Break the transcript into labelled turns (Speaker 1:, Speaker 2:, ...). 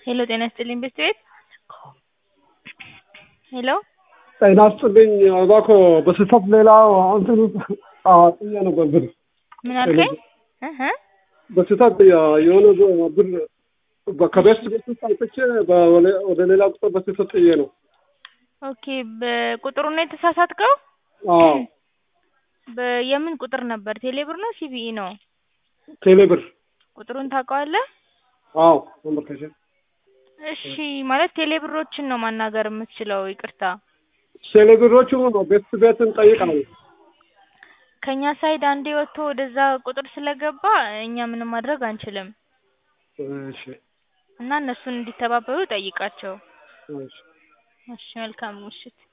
Speaker 1: ሄሎ ጤና ይስጥልኝ ቤት ቤት ሄሎ
Speaker 2: ጤና ይስጥልኝ እባክዎ በስህተት ሌላ እንትን ጥዬ ነበር ብር
Speaker 1: ምን አልከኝ? እህ
Speaker 2: በስህተት የሆነ ብር ከቤት ቤት ውስጥ አውጥቼ ወደ ሌላ ቁጥር በስህተት ጥዬ ነው።
Speaker 1: ኦኬ በቁጥሩን ነው የተሳሳትከው?
Speaker 2: አዎ
Speaker 1: በ- የምን ቁጥር ነበር? ቴሌብር ነው ሲቢኢ ነው?
Speaker 2: ቴሌ ብር
Speaker 1: ቁጥሩን ታውቀዋለህ?
Speaker 2: አዎ መመልከቻ
Speaker 1: እሺ ማለት ቴሌብሮችን ነው ማናገር የምትችለው። ይቅርታ
Speaker 2: ቴሌ ብሮቹ ቤት ቤትን ጠይቃለሁ።
Speaker 1: ከኛ ሳይድ አንዴ ወጥቶ ወደዛ ቁጥር ስለገባ እኛ ምንም ማድረግ አንችልም
Speaker 2: እሺ
Speaker 1: እና እነሱን እንዲተባበሩ ጠይቃቸው።
Speaker 2: እሺ
Speaker 1: እሺ መልካም ምሽት።